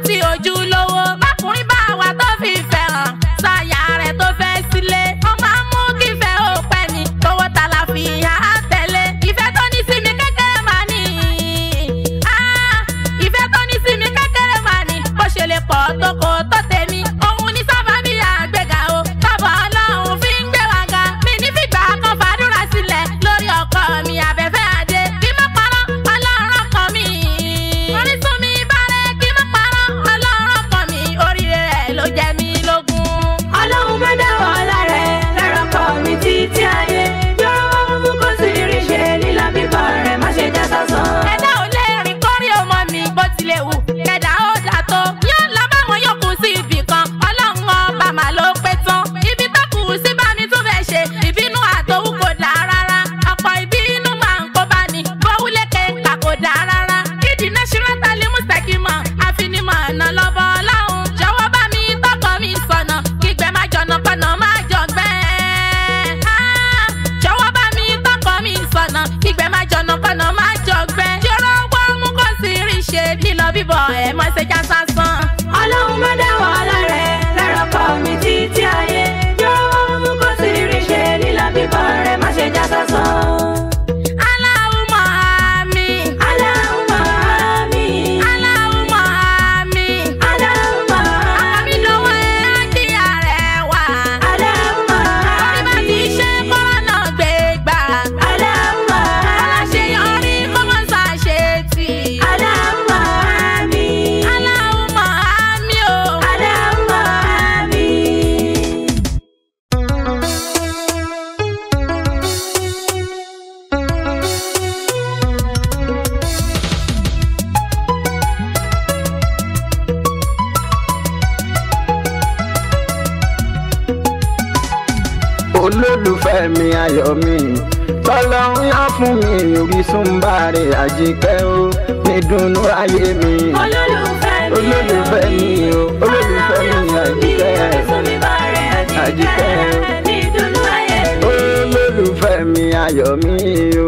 sí ojúlówó bákùnrin bá wà tó fi fẹ́ hàn sáyà rẹ̀ tó fẹ́ sílé ó máa ń mú kífẹ́ ó pẹ́ ni tówó ta la fi hàn á tẹ̀lé ìfẹ́ tó ní sí mi kékeré máa ní Ah, ìfẹ́ tó ní sí mi kékeré máa ní bó ṣe lè pọ̀ tó kò tó tèmi òun ní sábà bí àgbéga o bàbá ọlọ́run fi ń gbé wa ga mi ní fìgbà kan fàdúrà sílẹ̀ lórí ọkọ mi abẹ́fẹ́ adé kí má parọ́ ọlọ́run ọkọ mi orísun mi bárẹ̀ kí má parọ́ ọlọ́run ọkọ mi oríire rẹ̀ ló jẹ́ mi lógún. ọlọ́run má dáwọ́ lárẹ̀ lọ́rọ̀ kọ́ mi títí ayé yọ̀rọ̀ wọn mú kó sì rí ṣe lílọ bíbọ̀ rẹ̀ má ṣe já sásán. ẹ̀dá ò lè rìn kórí ọmọ mi bó tilẹ̀ wù kẹ̀dá ó dà tó yóò lọ báwọn yòókù sí ibì kan ọlọ́run ọba mà ló pé tán ibi tó kù sí bá mi tún fẹ́ ṣe ìbínú àtòwú kò dá rárá ọ̀pọ̀ ìbínú máa ń kó bá ní bówúlékè kà kò dá rárá ìdí náṣírà tálí mùsàkìmọ̀ àfinimọ̀ ọ̀nà lọ́bọ̀ ọlọ́run jọ̀wọ́ bá mi tọkọ mi sọ̀nà kígbẹ́ má jọ̀nà kọ̀nà má jọ̀gbẹ́ Ah, jọ̀wọ́ bá mi tọkọ mi sọ̀nà kígbẹ́ má jọ̀nà kọ̀nà má jọ̀gbẹ́ jọ̀rọ̀ wọ́n mú kó sì rí ṣe lílọ bíbọ̀ ẹ̀ mọ́ ṣe já sásán. ọlọ́run má dáwọ́ lárẹ̀ lọ́rọ̀ kọ́ mi títí ayé yọ̀rọ̀ wọn mú kó sì rí ṣe lílọ bíbọ̀ rẹ̀ má ṣe já sásán. Allahumma àmín. Allahumma àmín. Allahumma àmín. Allahumma àmì lọ́wọ́ ẹ̀ kí ààrẹ wà. Allahumma orí bá ti ṣe kọ́rọ́nà gbé gbà. Allahumma aláṣeyọrí kó mọ́ ṣàṣetì. Allahumma àmín. Allahumma àmín o. Allahumma àmín. olólùfẹ́ mi ayọ̀ mi tọ́lọ́run yá fún mi orísun bàrẹ̀ àjíkẹ́ ó nídùnnú ayé mi olólùfẹ́ mi olólùfẹ́ mi o olólùfẹ́ mi àjíkẹ́ àjíkẹ́ ní ìdùnnú ayé mi. olólùfẹ́ mi ayọ̀ mi o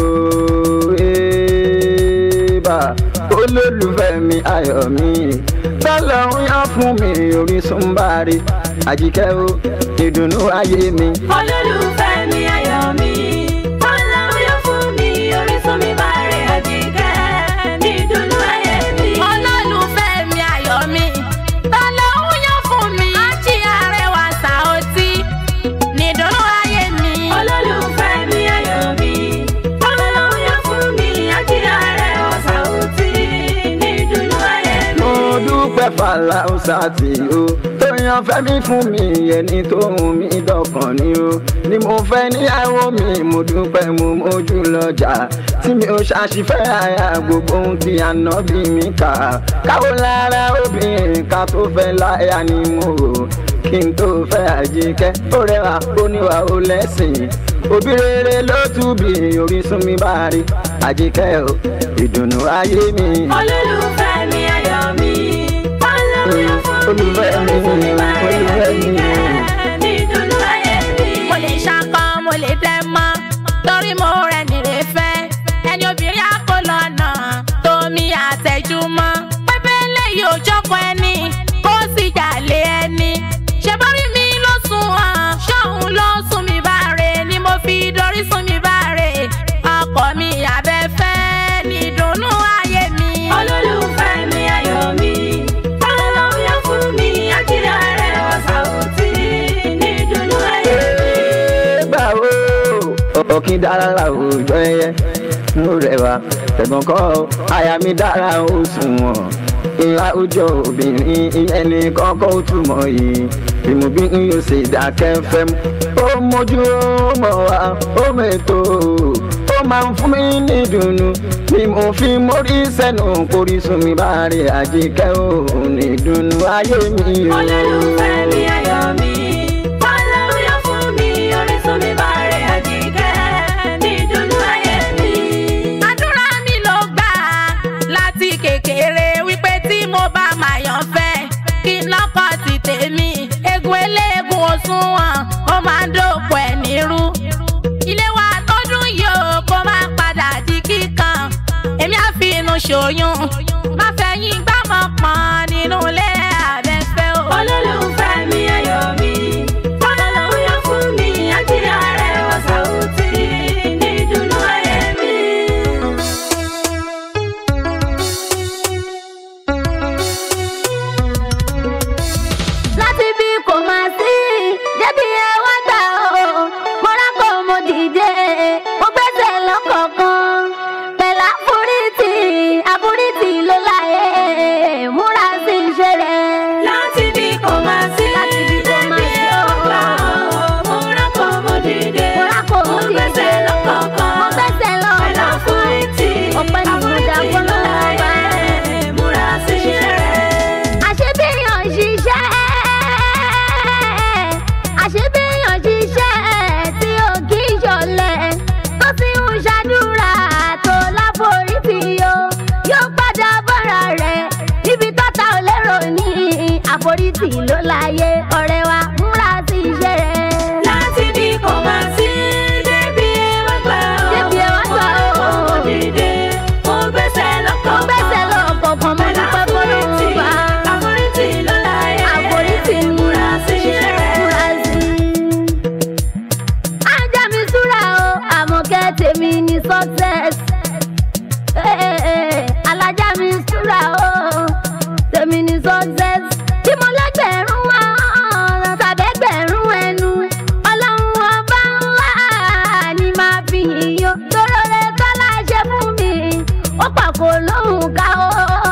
ébà olólùfẹ́ mi ayọ̀ mi tọ́lọ́run yá fún mi orísun bàrẹ̀ àjíkẹ́ ó nídùnnú ayé mi. olólùfẹ́ mi ayọ̀ mi ọlọ́run yóò fún mi orísun mi bá rẹ̀ àjíkẹ́ ní ìdùnnú ayé mi. olólùfẹ́ mi ayọ̀ mi tọ́lọ́hún yóò fún mi ájí arẹwà sàótì nídùnnú ayé mi. olólùfẹ́ mi ayọ̀ mi ọlọ́run yóò fún mi àjíyá rẹ̀ ọ̀sán òtí ní ìdùnnú ayé mi. mo dúpẹ́ fàlàùsà tí o tó yan fẹ́mi fún mi ẹni tó hùn mí dọ̀kan ni o ni mo fẹ́ níyàwó mi mo dúpẹ́ mo mójú lọ́jà tí mi ò ṣàṣìfẹ́ àyà gbogbo ohun tí ànábì mi kà káwọ́ lára obìnrin ká tó fẹ́ láyà ni mo rò kí n tó fẹ́ àjíkẹ́ ó rẹwà ó níwà ó lẹ́sìn òbí rere ló túbí orísun mi bá rí àjíkẹ́ o ìdùnnú ayé mi. olólùfẹ́ mi ayọ̀ mi ọlọ́run yóò fún mi Olùfẹ́ mi, orísun mi bá rẹ̀ olùfẹ́ mi. àjíkẹ́ ní ìdùnnú ayé mi. mo lè ṣakọ mo lè dẹ mọ torí mo rẹ nìrè fẹ́ ẹni obìnrin àkó lọ́nà tómi àtẹjúmọ́ pẹpẹ lẹ́yìn òjọkọ ẹni kó sì jàlé ẹni ṣe bórí mi ló sùn hàn ṣóun ló sùn mí bá rè ni mo fi dorí sùn mí bá rè ọkọ mi abẹ́fẹ́ ní ìdùnnú ayé mi. olólùfẹ́ mi ayọ̀ mi ọlọ́run yóò fún mi àjíyá rẹ̀ ọ̀sán òtí ní ìdùnnú ayé mi. báwo ọ̀kín dára láwùjọ ẹyẹ mo rẹwà tẹ̀gbọ́n kọ́ aya mi dára ó sunwọ̀n ìlà ojú obìnrin ìyẹn ní kọ́kọ́ ó túmọ̀ yìí ìmùbí ń yóò ṣe dákẹ́ fẹ́ mu ó mójú ó mọ̀ wá ó mẹ́tò ó máa ń fún mi ní ìdùnnú ni mo fi mórí sẹ́nu kórìsùn mi bá rí àjíkẹ́ òun ní ìdùnnú ayé mi o. olólùfẹ́ mi ayọ̀ mi ọlọ́run yóò fún mi orísun mi bá rẹ̀ àjíkẹ́ ní ìdùnnú ayé mi. àdúrà mi ló gbà láti kékeré wípé tí mo bá máa yàn fẹ́ kí n lọ́kọ̀ ti tèmi egun eléegun òṣùwọ̀n ó máa ń dòpò ẹ̀ nírú. ilé wa tó dùn yìí ó kó má padà di kíkan èmi á fi inú ṣòyún má fẹ̀yìn gbámọ̀ pọ̀n nínú àforítì ló láyé ọ̀rẹ́ wa múra sí iṣẹ́ rẹ̀. láti bí kò máa sí débi ẹwà gbà ó. Débi ẹ wá gbà ó. mo dìde mo gbẹ́sẹ̀ lọ́kọ̀ mo gbẹ́sẹ̀ lọ́kọ̀ọ̀kan mo dúpẹ́ fọlọ́run bá. àforítì ló láyé. àforítì ni múra sí iṣẹ́ rẹ̀. múra sí. ajá mi súra o àmọ̀kẹ́ tèmi ní success. Eh, eh, eh, alájà mi súra o tèmi ní success. bí mo lẹ́gbẹ̀rún wá tàbẹ́gbẹ̀rún ẹnu ọlọ́run ọba ńlá ni máa fi yíyan tóró rẹ tọ́lá ṣe fún mi ó pàkó lóhùn ká o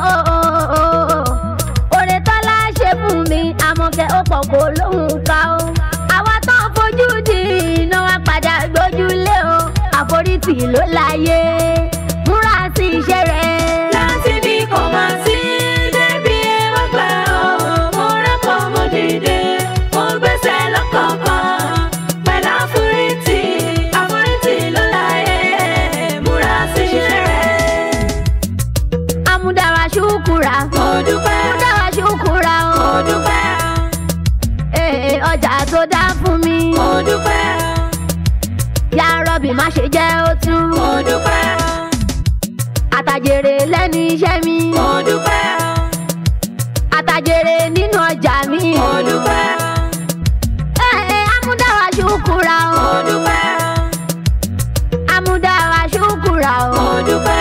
òrè tọ́lá ṣe fún mi àmọ̀kẹ́ ó pàkó lóhùn ká o àwa tó ń fojú di iná wa padà gbójúlé o àforítì ló láyé múra sí iṣẹ́ rẹ̀. láti bí kò máa sí débi ẹwà gbà ó. mo rẹ́pọ̀ mo dìde mo gbẹ́sẹ̀ lọ́kọ̀ọ̀kan pẹ̀lú àforítì àforítì ló láyé. múra sí iṣẹ́ rẹ̀. amúdára ṣùkúra mo dúpẹ́ amúdára ṣùkúra o mo dúpẹ́ ee ọjà tó dá fún mi mo dúpẹ́ yá rọ́bì má ṣe jẹ́ ó tú mo dúpẹ́ àtàjèrè lẹ́nu iṣẹ́ mi mo dúpẹ́ àtàjèrè nínú ọjà mi mo dúpẹ́ ee amúdára ṣùkúra o mo dúpẹ́ amúdára ṣùkúra o. mo dúpẹ́.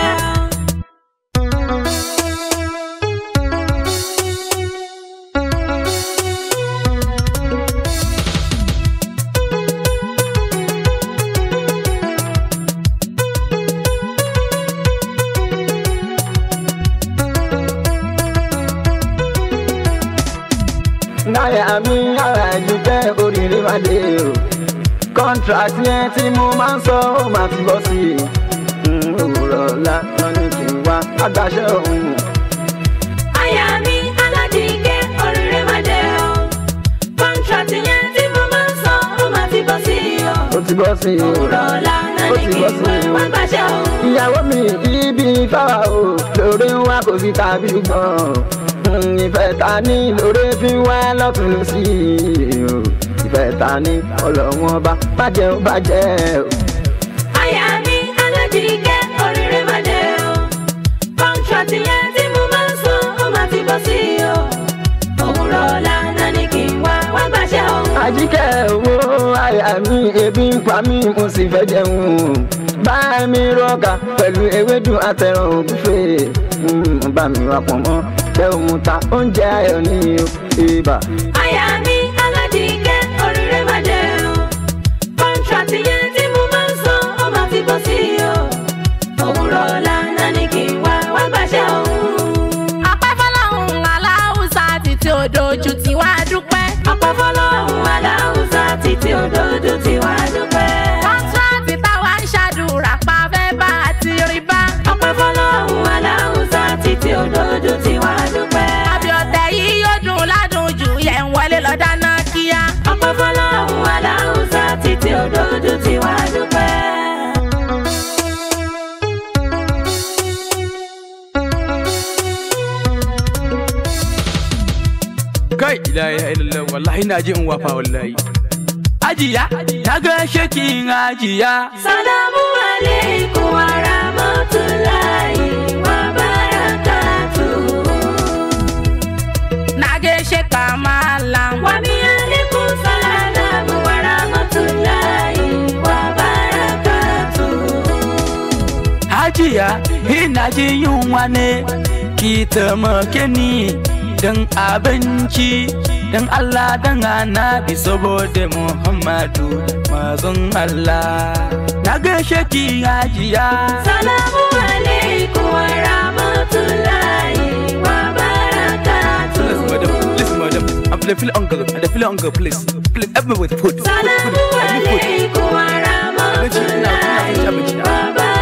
náírà mi yàrá ju jẹ́ oríire máa dé o contract yẹn tí mo máa ń sọ ó máa ti bọ́ sí i òwúrọ̀ ọ̀la wọn ní kí n wá agbáṣẹ́ òun. Aya mi aládìgẹ́ oríire máa dé o. Kọ́ńtrátì yẹn tí mo máa ń sọ, ó máa ti bọ́ sí i o. ó ti bọ́ sí i o Òwúrọ̀ ọ̀la náà ó ní ti kí bọ́ n sí i o. wá gbàṣẹ́ o. ìyàwó mi ibi fáwa o lórí ń wá kò sí tàbí ṣùgbọ́n Mm, ìfẹ́ ta ní lórí fi ń wá lọ́tún lọ sí i o ìfẹ́ ta ní ọlọ́wọ́n bá bàjẹ́ ó bàjẹ́ o. Aya mi aládìgẹ́ oríire máa dé o. Kọ́ńtrátì yẹn tí mo máa ń sọ, ó máa ti bọ́ sí i o. Òwúrọ̀ ọ̀la náà ní kí n wá wá gbàṣẹ́ o. àjíkẹ́ owó àyà mi ebi ń pa mí mo sì fẹ́ jẹun bá mi rọ́ọ̀kà pẹ̀lú ewédú àtẹ̀ràn ògúnfè Mm, bá mi wà pọ̀ mọ́ jẹ́ òun ta oúnjẹ ayọ̀ ní o ibà. Aya mi aládìgẹ́ oríire máa dé o. Kọ́ńtrátì yẹn tí mo máa ń sọ, ó máa ti bọ́ sí i o. Òwúrọ̀ ọ̀la náà ní kí n wá wá gbàṣẹ́ o. ọpẹ́ fọlọ́run aláwùsá títí òdòjú tí wàá dúpẹ́. Ọpẹ́ fọlọ́run aláwùsá títí òdodo tí wá dúpẹ́. kọ́ńtíráàtì táwa ń ṣàdúrà pa fẹ́ bá a ti rí bá. Ọpẹ́ fọlọ́run aláwùsá títí òdodo tí wá dúpẹ́. àbíọ̀tẹ̀ yìí yóò dùn ládùn jù yẹn ń wọlé lọ dáná kíá. Ọpẹ́ fọlọ́run aláwùsá títí òdodo tí wá dúpẹ́. kai la ilaha illallah wallahi na ji in wafa wallahi ajiya na ga shakin ajiya Salamu alaikum wa rahmatullahi wa barakatuh. na gaishe ka malam. Wa mi alaikum salamu wa rahmatullahi wa barakatuh. hajiya ina ji yunwa ne ki taimake ni dan abinci dan Allah dan annabi saboda Muhammadu mazun Allah na ga shaki hajiya Salamu alaikum wa rahmatullahi wa barakatuh. Listen, madam. Listen, madam. I'm the feel hunger. I'm the feel hunger. Please, please help me with food. Food, food, Salamu food. Help me food. alaikum wa rahmatullahi wa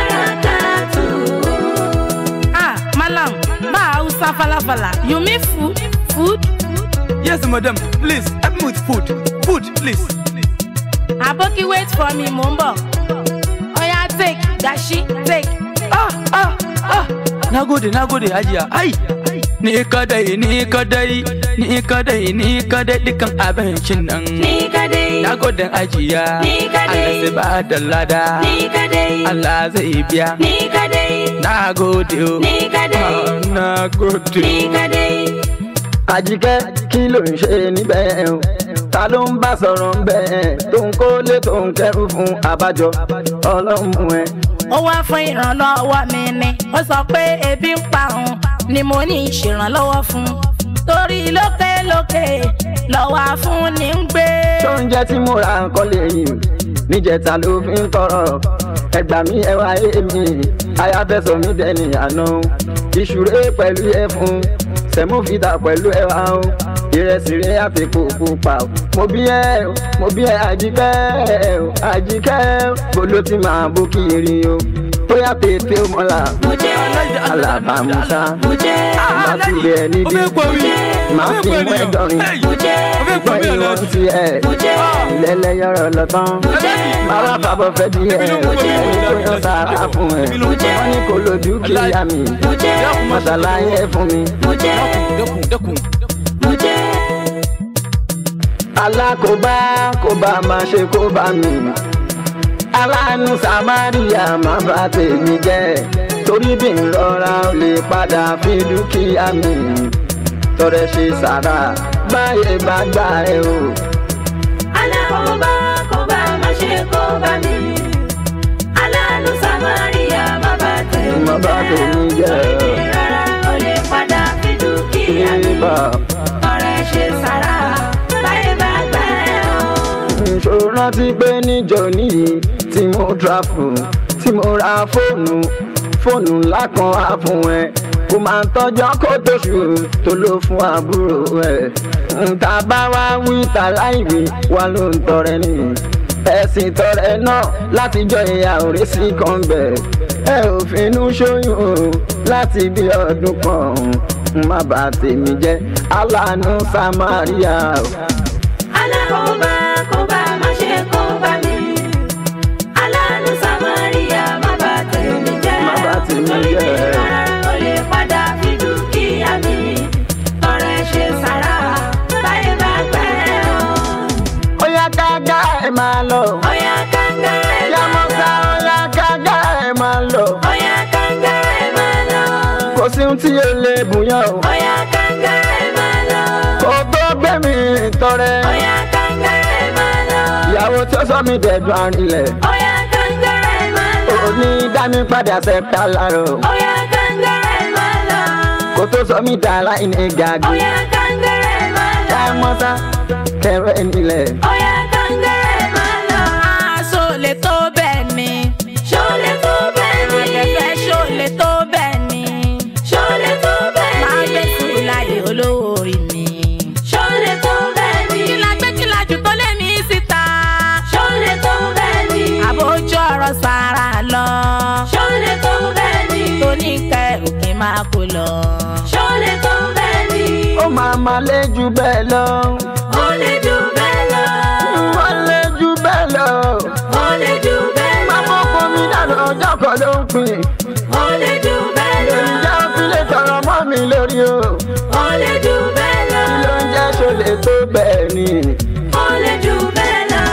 barakatuh. ah malam bá hausa falafala you mean food food. Yes, madam. Please help me with food. Food, please. aboki wait for me mo ń bọ̀. oya take dashi take. Ah, ah, ah. Na gode, na gode, hajiya. Ai, ni kadai ni kadai ni kadai ni kadai dukan abincin nan Ni kadai, na godin ajiya Ni kadai. Allah sai ba da lada ni kadai, Allah zai biya ni kadai, na gode o ni kadai, Ah, na gode ni o. kadai. àjíkẹ́ kí ló ń ṣe níbẹ̀ o ta ló ń bá sọ̀rọ̀ ńbẹ̀ tó ń kólé tó ń kẹ́rù fún abájọ ọlọ́mú ẹ. ó wá fún ìrànlọ́wọ́ mi ni ó sọ pé ebi ń pa òun ni mo ní ìṣèrànlọ́wọ́ fún torí lókèlókè lọ́wọ́ fún ni ń gbé. oúnjẹ tí mo ra nǹkan lè yìn níjẹta ló fi ń tọrọ ẹgbà mi ẹwà èmi ayáfẹsọ mi dẹni àná ìṣúré pẹ̀lú ẹfun sẹmúfìdà pẹ̀lú ẹwà o ìrẹsì rẹ àti kòkó pa o mo bí ẹ o mo bí ẹ àjíkẹ́ o àjíkẹ́ bolo ti máa bó kiri o bóyá tètè o mọ́la Mo jẹ́, alábàámusa mo jẹ́, má tulẹ̀ ó nídìí fẹ́ pọ̀ mí máa fi mú ẹ̀dọ́rin mo jẹ́, ó fẹ́ pọ̀ gbọ́n mí ìwọ̀n ọ̀lẹ́ ti ẹ̀ mo jẹ́, lẹ́lẹ́ yọ̀rọ̀ lọ́tàn bàbá bàbá fẹ́ di ẹ̀ ẹni tó yọ sára fún ẹ̀ wọ́n ní kò lójú kíyà mi mo jẹ́, mọ̀sálàyé fún mi. mo jẹ́, dẹ́kun dẹ́kun mo jẹ́. alákòóbá kò bá máa ṣe kó bá mi aláàánú samaria má bá tèmi jẹ́ torí bí n rọra ó lè padà fi dúkìá mi tọrẹ ṣe sára báyé bá gbà ẹ o. alákòóbá kò bá má ṣe kó bá mi. aláàánú samaria má bá tèmi Má bá tèmi jẹ́. Torí mi rárá o lè padà fi dúkìá mi. Ibà. ọ̀rẹ́ ṣe sára báyé bá gbà ẹ́ o. ìṣòro rántí pé níjọ níyì tí mo tráfù tí mo ra fóònù fóònù ńlá kan á fún ẹ kò máa ń tọjọ́ kó tóṣù tó ló fún àbúrò ẹ nta bá wá wí ta láìwí wá ló ń tọrẹ ní ẹ̀sìn tọrẹ náà látijọ́ ìyá òré sí kan bẹ̀ ẹ ò finú ṣóyún o láti bí ọdún kan má bàa tèmi jẹ́ aláàánú samaria o. alákòóbá kò bá má ṣe kó bá mi. aláàánú samaria má bá tèmi jẹ́. Má bá tèmi Torí mi jẹ́. rárá o lè padà fi dúkìá mi. ọ̀rẹ́ ṣe sára báyé bá gbà ẹ́ o. Oya kága ẹ máa lọ. Oya kanga ẹ máa Yamusa lọ. oya kága ẹ máa lọ. Oya kanga ẹ máa lọ. Kò sí ohun tí o lè bùyàn o. Oya kanga ẹ máa lọ. Kò tó gbé mi tọrẹ. Oya kanga ẹ máa lọ. Ìyàwó tí ó sọ mí dẹ̀dùn àrìnlẹ̀. Oya kanga ẹ máa lọ. Òní dá mi padà sẹ́pítà láàárọ̀. Oya kanga ẹ máa lọ. Kò tó sọ mí dà láìní gàgé. Oya kanga ẹ máa lọ. Yamusa kẹrẹ nílẹ̀. Oya kanga ẹ máa lọ. aṣọ lè tó bẹ́ẹ̀ ni Ṣọlẹ̀ tó bẹ́ẹ̀ ni. kẹfẹ́ ṣó lè tó bẹ́ẹ̀ ni Ṣọlẹ̀ tó bẹ́ẹ̀ ni. máa gbé sùn láyé olówó orí mi. Ṣọlẹ̀ tó bẹ́ẹ̀ ni. kí la gbé kí la jù tó lé mi síta Ṣọlẹ̀ tó bẹ́ẹ̀ ni. àbójú ọ̀rọ̀ sára lọ Ṣọlẹ̀ tó bẹ́ẹ̀ ni. tó ní kẹrù kí n máa kó lọ. Ṣọlẹ̀ tó bẹ́ẹ̀ ni. Ó máa ma lé ju bẹ́ẹ̀ lọ. Ó lè jù bẹ́ẹ̀ lọ. Wọ́n lé ju bẹ́ẹ̀ lọ. Ó lè jù bẹ́ẹ̀ lọ. Máa mọ́ kó mi dànù ọjọ́ kan ló ń pin. Ó lè jù bẹ́ẹ̀ lọ. Ǹjẹ́ o fi lè tọrọ mọ́ mi lórí o? Ó lè jù bẹ́ẹ̀ lọ. Kí ló ń jẹ́ ṣọlẹ̀ tó bẹ́ẹ̀ ni? Ó lè jù bẹ́ẹ̀ lọ.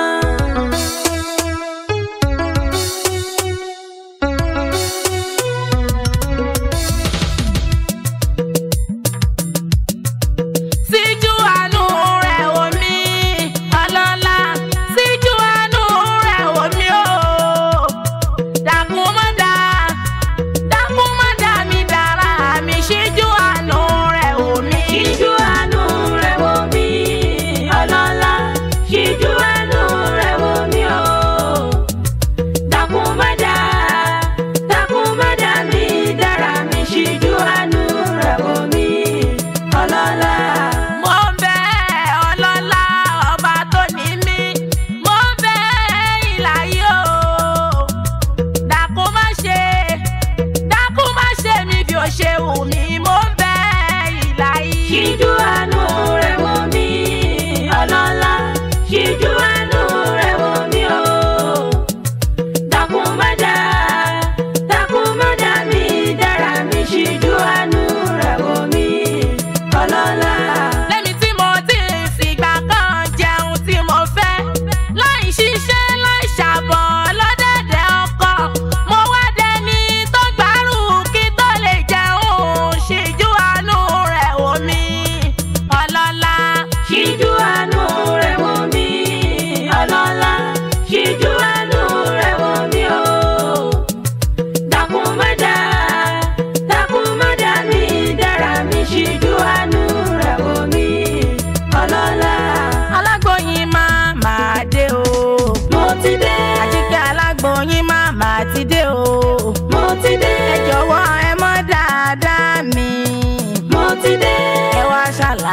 síjú àánú rẹ̀ wò mí ọlọ́lá síjú àánú rẹ̀ wò mí o dákun má dá dákun má dá mi dára mi síjú àánú rẹ̀ wò mí. Ṣíjú àánú rẹ̀ wò mí, ọlọ́lá. Ṣíjú àánú rẹ̀ wò mí o. Dákun má dá, dákun má dá mi dára mi. Ṣíjú àánú rẹ̀ wò mí, ọlọ́lá. mo ń bẹ ọlọ́lá ọba tó ní mí mo ń bẹ ìlàyé o dákun má ṣe dákun má ṣe mi bí o ṣe wù mí mo ń bẹ ìlàyé. Ṣíjú àánú rẹ̀ wò mí, ọlọ́lá. Ṣíjú àánú rẹ̀ wò mí o. Dákun má dá, dákun má dá mi dára mi. Ṣíjú àánú rẹ̀ wò mí,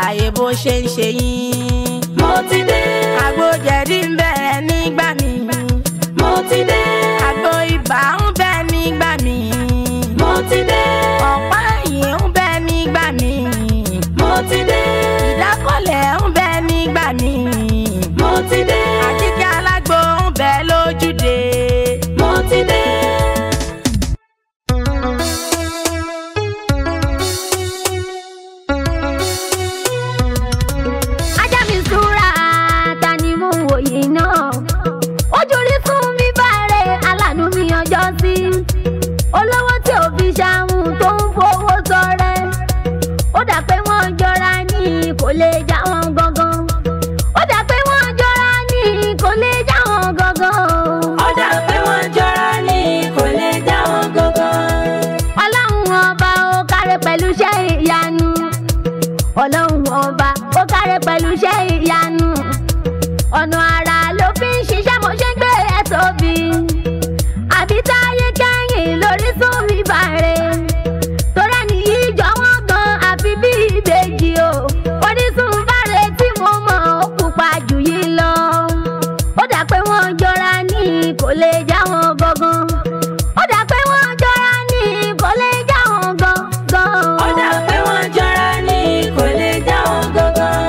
ṣàlàyé bó ṣe ń ṣe yín. mo ti dé àgbo jẹ̀dí ń bẹ̀rẹ̀ nígbà mi. mo ti dé àgbo ibà ń bẹ nígbà mi. mo ti dé ọ̀pá ẹ̀yìn ń bẹ nígbà mi. mo ti dé ìdákọ̀lẹ̀ ń bẹ nígbà mi. mo ti dé àjíkẹ́ alágbo ń bẹ lójúde. mo ti dé. ajá mi súra ta ni mo wò yìí náà ojú rí fún mi báre aláàánú mi ọjọ́ sí olówó tí ò fi ṣàhùn tó ń fowó sọrẹ ó dà pé wọ́n jọra ní kò lè já wọn gangan ó dà pé wọ́n jọra ní kò lè já wọn gangan ó dà pé wọ́n jọra ní kò lè já wọn gangan. ọlọ́run ọba ó kárẹ̀ pẹ̀lú iṣẹ́ ìyanu ọlọ́run ọba ó kárẹ̀ pẹ̀lú iṣẹ́ ìyanu ọ̀nà àrà ló fi ń ṣiṣẹ́ mo ṣe ń gbé ẹ̀ tóbi àbí táyé kẹ́yìn lórí sún mi bàrẹ̀ torí ẹni yìí jọ wọ́n gan àfi bí ìbejì o orísun bàrẹ̀ tí mo mọ̀ ó pupa jù yìí lọ ó dà pé wọ́n jọra ní kò lè já wọn gangan ó dà pé wọ́n jọra ní kò lè já wọn gangan. ó dà pé wọ́n jọra ní kò lè já wọn gangan.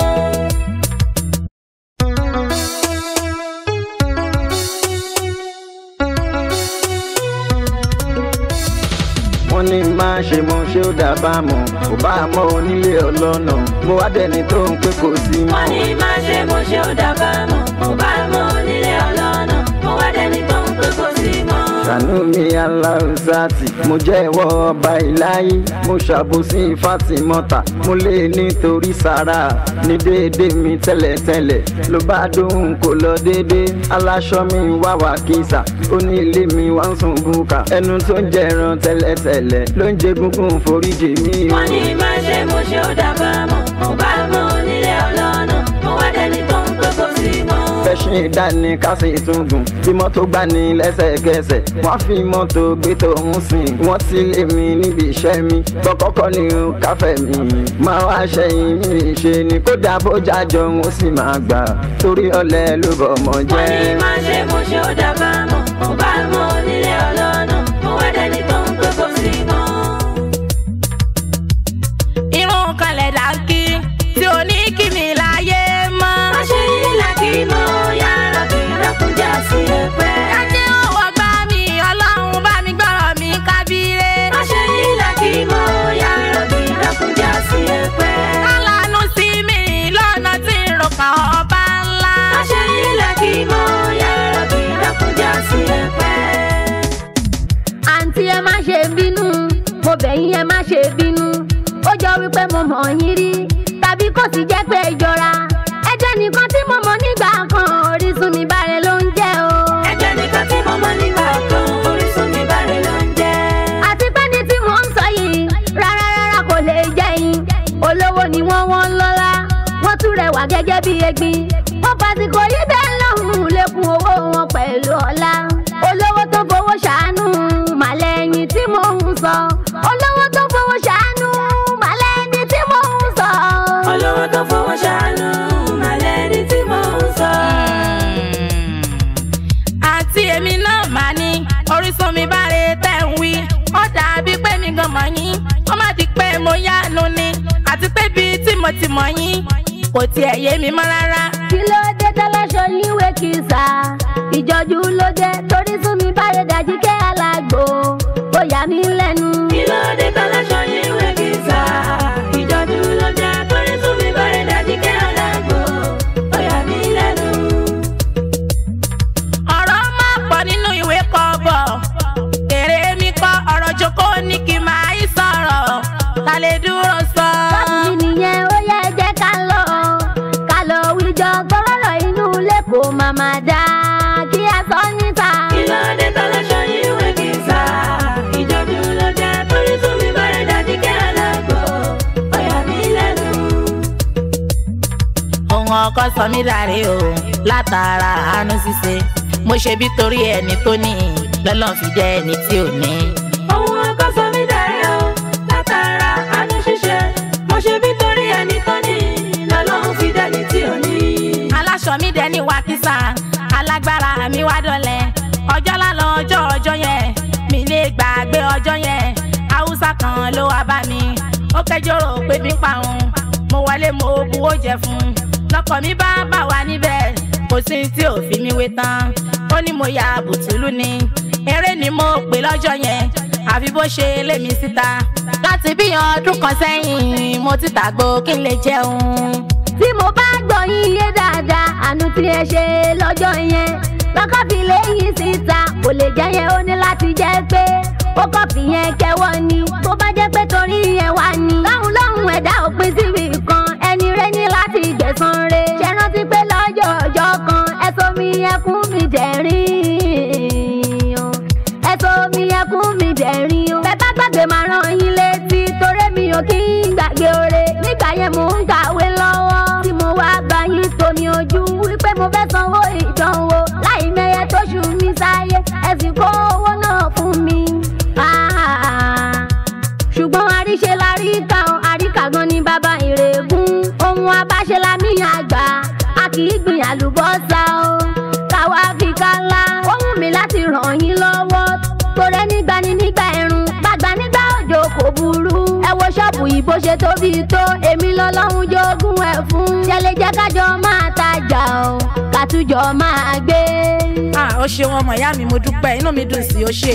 wọ́n ní máa ṣe mo ṣé ó dà bá mọ̀ kò bá mọ́ onílé ọlọ́nà mo wá dẹni tó ń pé kò sí mọ́. wọ́n ní má ṣe mo ṣe ó dábàá mọ̀ mo bá mọ onílé ọlọ́nà mo wá dẹni tó ń pé kò sí mọ́. ṣàánú mi aláùsáàtì mo jẹ́ ìwọ ọba ìláyé mo ṣàbòsí fátímọ́tà mo lè nítorí sára ní déédé mi tẹ́lẹ̀tẹ́lẹ̀ ló bá dóhùn kò lọ déédé aláṣọ mi wá wà kísà ó ní ilé mi wá ń sùn bùkà ẹnu tó ń jẹran tẹ́lẹ̀tẹ́lẹ̀ ló ń jẹ gúngún foríjì mi o. wọ́n ní má ṣe mo ṣe ó dábàá mọ̀ mo bá mọ onílé ọlọ́nà mo wá dẹni tó ń pé kò sí mọ́. fẹsẹ̀ ìdání kásì tún gùn bí mọ́tò gbá ní lẹ́sẹ̀kẹsẹ̀ wọ́n fi mọ́tò gbé tòun sìn wọ́n ti lé mi níbi iṣẹ́ mi kọ́kọ́kọ́ ni o káfẹ́ mi máa wá ṣẹ́yìn mi ṣe ni kódà bójá jọ n ó sì máa gbà torí ọ̀lẹ ló bọ̀ ọmọ wọ́n ní jẹ́. má ṣe mo ṣe ó dábàá mọ̀ mo bá mọ onílé ọlọ́nà mo wá dẹni tó ń pé kò sí mọ́. irun kalẹ̀ dàkí tí ò ní kí mi láyé mọ́. má ṣe ilà kí mo yára bí dákúnjà sí ẹgbẹ́. Ajé òwò gbá mi, ọlọ́run bá mi gbọ́rọ̀ mi kábíré. má ṣe ilà kí mo yára bí dákúnjà sí ẹgbẹ́. Kálánú sí mi lọ́nà tí ń rò kàn ọba ńlá. má ṣe ilà kí mo yára bí dákúnjà sí ẹgbẹ́. àǹtí ẹ má ṣe bínú mo bẹ̀ yín ẹ má ṣe bínú ó jọ wípé mo mọ̀ yín rí tàbí kò sì jẹ́ pé ìjọra ẹjẹ́ nìkan tí mo mọ̀ nígbà kan orísun mi báre ló ń jẹ́ o. ẹ̀jẹ̀ nìkan tí mo mọ̀ nígbà kan orísun mi báre ló ń jẹ́. àti pé ní tí mò ń sọ yìí rárá rárá kò lè jẹ́ yín olówó ni wọ́n wọ́n ń lọ́lá wọ́n tún rẹwà gẹ́gẹ́ bí egbin wọ́n pàṣípò yí bẹ́ẹ̀ lọ́hùn lẹ́kùn owó wọn pẹ̀lú ọlá olówó tó fowó ṣàánú màlẹ́yìn tí mò ń sọ olówó tó fowó ṣàánú màlẹ́yìn tí mò ń sọ. olówó tó fowó ṣàánú màlẹ́ ní tí mo ń sọ. Àti èmi náà máa ní orísun mi báre tẹ̀ ń wí. Ó dàbí pé mi gan mọ̀ yín, ó má di pé mo yánu ni. Àti pé bíi tí mo ti mọ̀ yín, kò tiẹ̀ yé mi mọ́ rárá. kí ló dé tẹ́lọ́ṣọ yín wé kìsà ìjọ́jú ló dé torí sún mi báre dájú kẹ́ alágbó ó yà mí lẹ́nu. kí ló dé tọ́láṣọ yín wé kí sá. ìjọ́jú ló jẹ́ torí tún mi báyìí dájú kẹ́ alágbó. ó yà mí lẹ́nu. ọ̀rọ̀ máa pọ̀ nínú ìwé kọ́bọ̀ èrè mi kọ́ ọ̀rọ̀ jókòó ní kí n máa í sọ̀rọ̀ ta lè dúró sọ. Báwo nìyẹn ó yẹ jẹ́ ká lọ ká lọ wíjọ gbọ́rọ̀ inú ilé kò má má dá kí a sọ níta. kí ló dé tọ́láṣọ yín wé kí sá. ìjọ́jú ló jẹ́ torí tún mi báyìí dájú kẹ́ alágbó. ó yà mí lẹ́nu. ohun ọkọ sọ mí dàrí o látara àánú ṣíṣe mo ṣe bí torí ẹni tó ní lọ́lọ́run fi jẹ́ ẹni tí ò ní. ohun ọkọ sọ mí dàrí o látara àánú ṣíṣe mo ṣe bí torí ẹni tó ní aṣọ mi dẹ ní wàkísà alágbára mi wá dọ̀lẹ́ ọjọ́ lálọ́ ọjọ́ ọjọ́ yẹn mi lè gbàgbé ọjọ́ yẹn haúsá kan ló wá bá mi ó kẹjọrò pé mi pa òun mo wọlé mo buwó jẹ fún un lọkọ mi bá bà wá níbẹ̀ kò sí tí ò fi mi wé tán ó ní mo ya bùtùlù ni eré ni mo pè lọ́jọ́ yẹn àfi bó ṣe lé mi síta láti bí ọdún kan sẹ́yìn mo ti tàgbó kí n lè jẹun. tí mo bá gbọ́ yín yé dáadáa àánú tí ẹ ṣe lọ́jọ́ yẹn lọ́kọ́ fi léyìn síta kò lè jẹ́ yẹn ó ní láti jẹ́ pé ó kọ́ fi yẹn kẹwọ́ ni tó bá jẹ́ pé torí yẹn wá ni. lọ́hùn lọ́hùn ẹ̀dá òpin síbi kan ẹni rẹ ní láti gbẹ̀san re. ṣe rántí pé lọ́jọ́ ọjọ́ kan ẹ̀sọ́ mi ẹkún mi dẹ̀rín o ẹ̀sọ́ mi ẹkún mi dẹ̀rín o. bẹ́ẹ̀ bá gbàgbé máa rán yín létí torí mi ò kí ń gbàgbé oore nígbà yẹn mò ń kàwé lọ́wọ́ tí mo wá bá yín tómi ojú wípé mo fẹ́ sanwó ìdánwò láì mẹ́yẹ tó ṣù mí sáyé ẹ̀sìn kó owó náà fún mi. Ah, ṣùgbọ́n àríṣe láríkà o àríkà gan ni bàbá ìrègùn ohun abáṣe la mí àgbà a kì í gbìn àlùbọ́sà o káwa fi kálá ó wù mí láti ràn yín lọ́wọ́ torẹ́ nígbà ni nígbà ẹ̀rùn gbàgbà nígbà òjò kò burú ẹ wo ṣọ́ọ̀bù yìí bó ṣe tóbi tó èmi lọ́lọ́run jogún ẹ̀ fún ṣẹlẹ̀ jẹ́ kájọ máa tajà o kàtújọ máa gbé. ah ó ṣe wọn ọmọ ìyá mi mo dúpẹ́ inú mi dùn sí ó ṣe.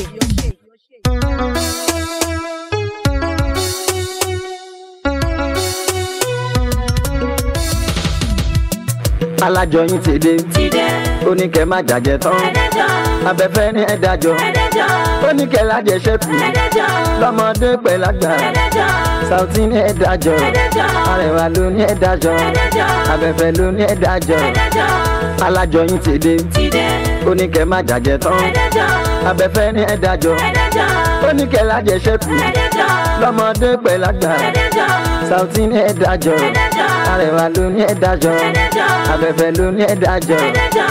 alájọyìn ti dé ti dé ó ní kẹ́ má jàjẹ́ tán ẹ̀ẹ́dẹ́jọ́ abẹ́fẹ́ ní ẹ̀dájọ́ ẹ̀ẹ́dẹ́jọ́ ó ní kẹ́ lájẹsẹ́kù ẹ̀ẹ́dẹ́jọ́ lọ́mọdé pẹ̀lágbà ẹ̀ẹ́dẹ́jọ́ Sauty ní ẹ̀dájọ́ ẹ̀ẹ́dẹ́jọ́ Arẹwà ló ní ẹ̀dájọ́ ẹ̀ẹ́dẹ́jọ́ abẹ́fẹ́ ló ní ẹ̀dájọ́ ẹ̀ẹ́dẹ́jọ́ alájọyìn ti dé ti dé ó ní kẹ́ má jàjẹ́ tán ẹ̀ẹ́dẹ́jọ́ abẹ́fẹ́ ní ẹ̀dájọ́ ẹ̀ẹ́dẹ́jọ́ ó ní kẹ́ lájẹsẹ́kù ẹ̀ẹ́dẹ́jọ́ lọ́mọdé pẹ̀lágbà ẹ̀ẹ́dẹ́jọ́ Sauty ní ẹ̀dájọ́ ẹ̀ẹ́dẹ́jọ́ Arẹwà ló ní ẹ̀dájọ́ ẹ̀ẹ́dẹ́jọ́ abẹ́fẹ́ ló ní ẹ̀dájọ́. ẹ̀ẹ́dẹ́jọ́.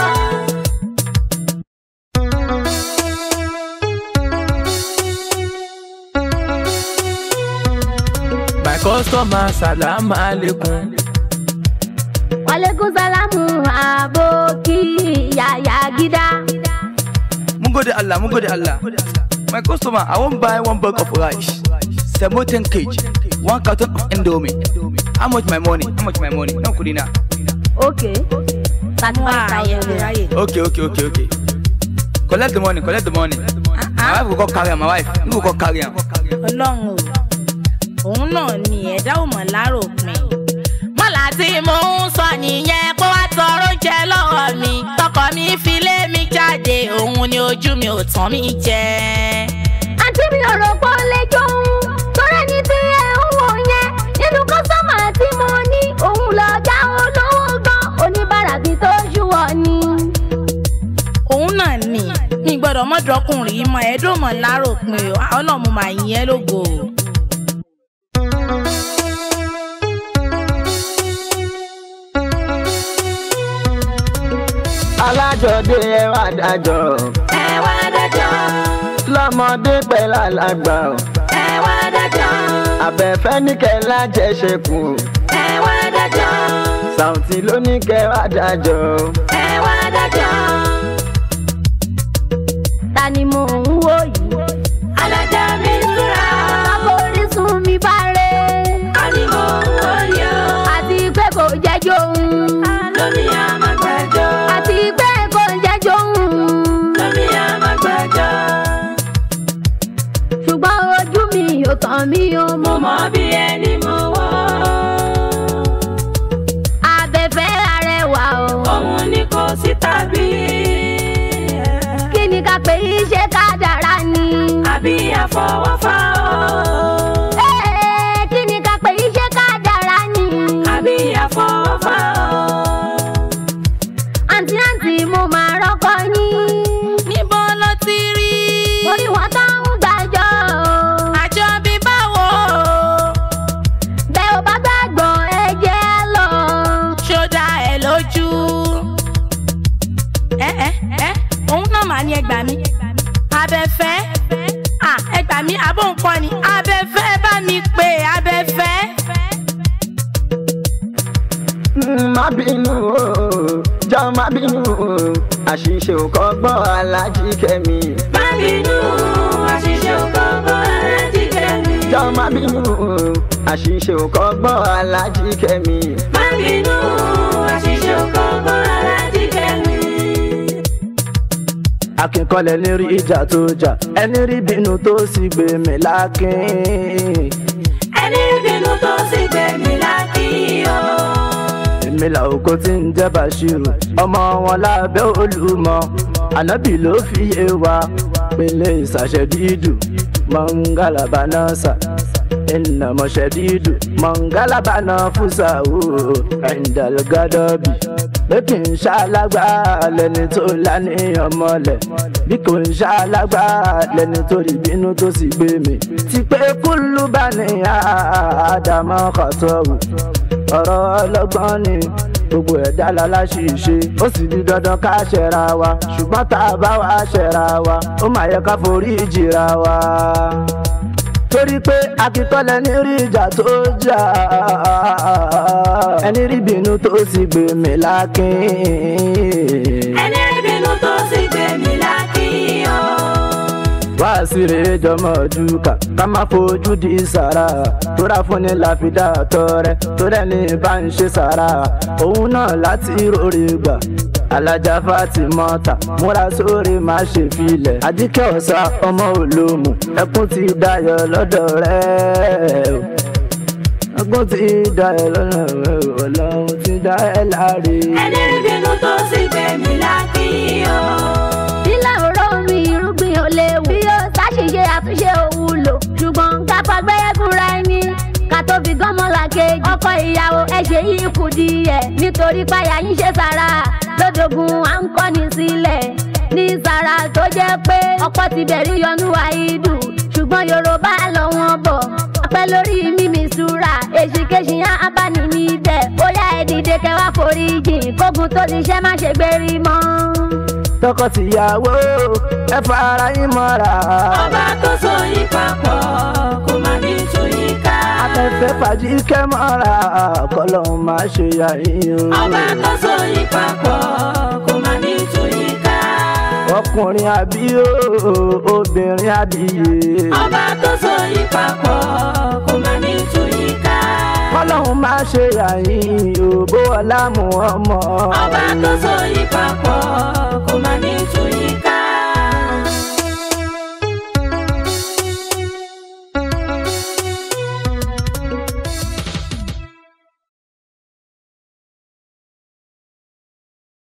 My customer, salam alaikum. wàlẹ́kùn sálámù àbókí yàyà gídá. Mun gode Allah, mun gode Allah. My customer, I won't buy one bag of rice. Semo 10 kg. One carton of Indomie. How much my money? How much my money? No kudina. ok thirty wá five àyè thousand mi naira. ráyè. Okay, okay, okay, okay. Collect the money, collect the money. My wife will go carry am, my wife. You will go carry am. ọlọ́run o òun náà ni ẹ̀dá ò mọ̀ láròpin. mọ́là tí mò ń sọ nìyẹn kó wá tọrọ jẹ lọ́wọ́ mi tọkọ mi fi lé mi jáde òun ni ojú mi ò tán mi jẹ. àǹtí mi ò rò pé ó lè jóun torí ẹni tí ẹ ń wò yẹn nínú kọ́sọ́mà tí mo ní òun lọ́jà olówó gan oníbàárà kí tó ṣùwọ̀ ni. òun náà ni mi gbọ́dọ̀ mọ́dọ̀kùnrin yìí mọ ẹ̀ẹ́dùn mọ̀ láròpin o ọlọ́run mo máa yìn ẹ́ lógo o. alájọdé ẹ wá dájọ́ ẹ wá dájọ́ lọ́mọdé pẹ̀lú àlágbà ẹ wá dájọ́ abẹ́fẹ́ ní kẹ́ lájẹsẹ́kù ẹ wá dájọ́ Sauty ló ní kẹ́ wá dájọ́ ẹ wá dájọ́ ta ni mò ń wò yìí. alájà mi súra àforísun mi bá rẹ̀ ánìmọ̀ wọ̀nyí o àti pé kò jẹ́ jóun lómi àmàgbàjọ́ àti pé kò jẹ́ jóun lómi àmàgbàjọ́ ṣùgbọ́n ojú mi ò kàn mí o mo mo mọ̀ bí ẹni mo wọ́ abẹ́fẹ́ arẹwà o. òun ni kò sí tàbí kí ni ká pè é ṣe ká dára ni. àbí àfọwọ́fà o Ee, kí ni ká pè é ṣe ká dára ni. àbí àfọwọ́fà o. àǹtí àǹtí mo máa rọ́kọ yín. níbo ló ti rí orí wọn tó ń gbàjọ o. àjọ bí báwo bẹ́ẹ̀ ò bá gbàgbọ́ ẹ jẹ́ lọ. ṣó dá ẹ lójú. ẹ ẹ ẹ òun náà mà ní ẹgbà mi abẹ́fẹ́ à ẹgbà mi àbó nǹkan ni abẹ́fẹ́ bá mi pè abẹ́fẹ́. Mm, má bínú o jọ má bínú àṣìṣe ò kọ́gbọ́n alájí kẹ́mi. má bínú àṣìṣe ò kọ́gbọ́n alájí kẹ́mi. jọ má bínú àṣìṣe ò kọ́gbọ́n alájí kẹ́mi. má bínú àṣìṣe ò kọ́gbọ́n alájí kẹ́mi. akínkọlẹ̀ ní rí ìjà tó jà ẹni rí bínú tó sì gbé mi lákín. ẹni bínú tó sì gbẹ̀mí lákìí o. èmi làwòkó tí ń jẹ́ bàṣírù ọmọ wọn lábẹ́ olùmọ̀ ànábì ló fi yé wa pélé ìsàṣẹ́dídù mọ̀ngàlàbà náà sà ìnàmọ̀ ṣẹ́dídù mọ̀ngàlàbà náà fúsà ó ẹ̀ńdàlgádọ́bì pé kì í ṣàlágbá lẹni tó láníyàn mọ́lẹ̀ bí kò ń ṣàlágbá lẹni tó rí bínú tó sì gbé mi ti pé kúlú bá ní àdàmọ́ kọ̀tọ́wù ọ̀rọ̀ ọlọ́gbọ́n ni gbogbo ẹ̀dá láláṣìṣe ó sì di dandan ká ṣẹ̀ra wa ṣùgbọ́n tá a bá wa ṣẹ̀ra wa ó mà yẹ ká forí jìra wa torí pé akíkọ́lẹ̀ ní rí ìjà tó jà ẹni rí bínú tó sì gbé mi lákín. ẹni bínú tó sì gbẹ̀mí lákìí o. wá síre jọmọ dúkà ká má fojú di sàrà tóra fún ni láfidà tọrẹ torí ẹni bá ń ṣe sàrà òun náà láti rórè gbà alájà fatimota múra sórí má ṣe filẹ̀ àdìkẹ́ ọ̀sà ọmọ olómù ẹkún ti dayọ̀ lọ́dọ̀ rẹ̀ o ẹkún ti dayọ̀ lọ́dọ̀ rẹ̀ o ọlọ́run ti dá ẹ láre. ẹni bínú tó sì gbẹ̀mí lákìí o. Ilé òró mi irúgbìn ò léwu. Bí ó ṣàṣìṣe àtúnṣe òwúlò. Ṣùgbọ́n ká fagbẹ́yẹ́ fúnra ẹni. Ká tó fi gánmọ́ la kejì. Ọkọ ìyàwó ẹ ṣe yìí kù díẹ̀. Nítorí páyà yín ṣe sára. Lódògùn à ń kọ́ni sílẹ̀. Ní sára tó jẹ́ pé ọkọ ti bẹ̀rí yọnú àìdù. Ṣùgbọ́n Yorùbá lọ wọn bọ̀. Ọpẹ́ lórí mímí súra. Èṣìkéṣì á bá ní níbẹ̀. Ó yá ẹ dìde kẹwàá foríjì. Kógun tó ti ṣẹ́ má ṣe gbérí mọ́. tọkọtìyàwó ẹ fara yín mọ́ra. ọba tó so yín papọ̀ kò má ní tú yín ká. afẹ́fẹ́ fàájì kẹ́ mọ́ra kọ́lọ́hún máa ṣe yà yín o. ọba tó so yín papọ̀ kò má ní tú yín ká. ọkùnrin àbí o obìnrin àbíyè. ọba tó so yín papọ̀ kò má ní tú yín ká. kọ́lọ́hún máa ṣe yà yín o bó ọlá mú ọmọ. ọba tó so yín papọ̀ kò má ní tú yín ká.